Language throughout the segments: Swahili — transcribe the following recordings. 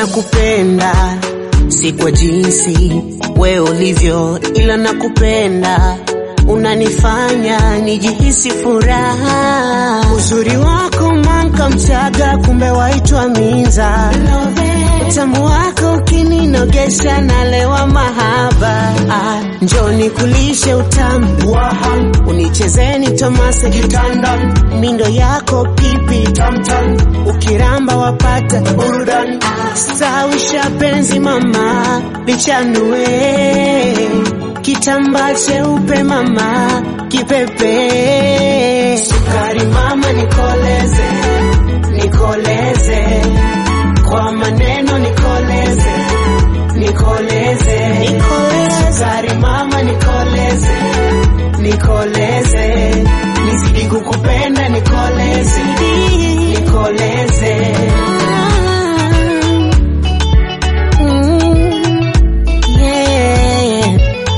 nakupenda, si kwa jinsi we ulivyo, ila nakupenda, unanifanya nijihisi furaha. Uzuri wako manka mchaga, kumbe waitwa Minza. Utamu wako ukininogesha, nalewa mahaba. Ah, njoni kulishe utamu waha, unichezeni Tomase kitanda, mindo yako pipi tamtam, ukiramba wapata burudani. Stawisha penzi mama, lichanue kitambaa cheupe mama, kipepe sukari mama, nikoleze nikoleze kwa maneno nikoleze nikoleze nikoleze sukari mama, nikoleze nikoleze nizidi kukupenda nikoleze nikoleze Mm, yeah.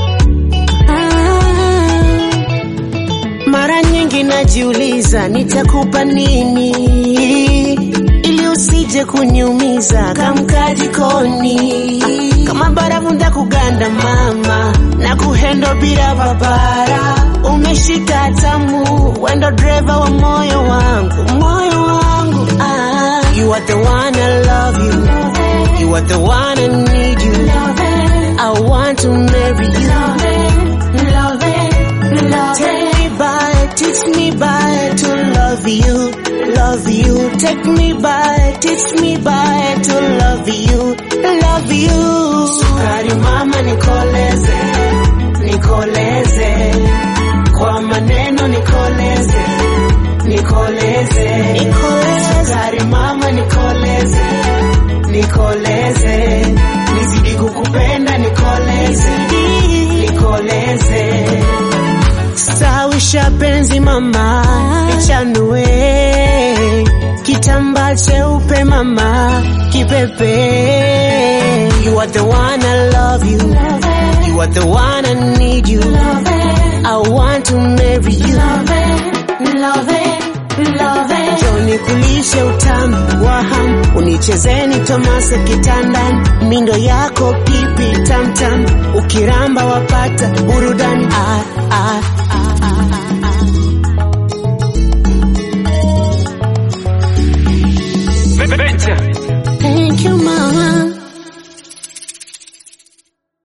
Ah. Mara nyingi najiuliza nitakupa nini ili usije kuniumiza, kamka jikoni kama barafu ndakuganda mama na kuhendo bila babara, umeshika tamu, wendo dreva wa moyo wangu, moyo wangu ah. You are the one I love you, you are the one I need you, I want to marry you. Take me by, teach me by to love you, love you. Take me by, teach me by to love you, love you. Sukari mama nikoleze, nikoleze. Kwa maneno nikoleze, nikoleze. Nikoleze. Sukari mama nikoleze, nikoleze. Nizidi kukupenda nikoleze, nikoleze. Stawisha penzi mama, lichanue kitambaa cheupe mama, kipepe. You are the one I love you, you are the one I need you. I want to marry you. Njoni kulishe utamu wa hamu, unichezeni Tomase kitandani, mindo yako pipi tamtam, ukiramba wapata burudani. Ah, ah, ah, ah, ah. Venture.